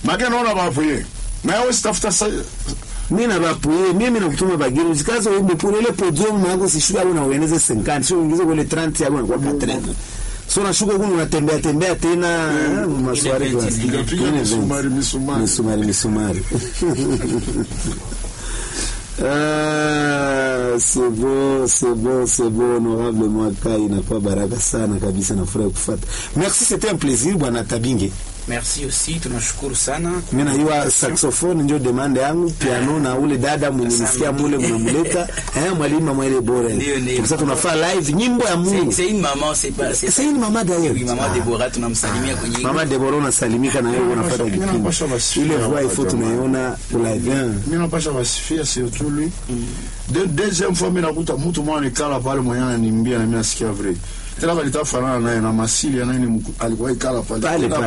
Maki naona bapuye. Na wewe sitafuta sa mi na bapuye mimi nakutuma bageni usikaze uende kule ile podium yako sishuka hapo na ueneze 50 sio uingize kule 30 yako na kwa 30 so nashuka huko unatembea tembea tena maswali kwa piga piga misumari misumari. misumari misumari Ah, c'est bon, c'est bon, c'est bon, honorable Mwaka, inakuwa baraka sana kabisa, nafurahi kufuata. Merci, c'était un plaisir bwana Tabinge. Merci aussi, tunashukuru sana. Mimi najua saxophone ndio demande yangu, piano na ule dada mwenye nisikia mule mnamuleta, eh, mwalimu mama ile bora. Ndio, ndio. Sasa tunafaa live nyimbo ya C'est Mungu. c'est une maman, c'est pas c'est C'est une maman d'ailleurs. Oui, maman Ah. Deborah tunamsalimia kwenye Mama Deborah unasalimika na wewe unafuata Mimi kipindi. napasha basi. Ile voix il faut tunaiona kwa live. hein. Mimi napasha basifia surtout lui. De deuxième fois mimi nakuta mtu mwana nikala pale mwenye ananimbia na mimi nasikia vrai. Tena balitafanana naye na masili anaye alikuwa ikala pale. Pale, Tena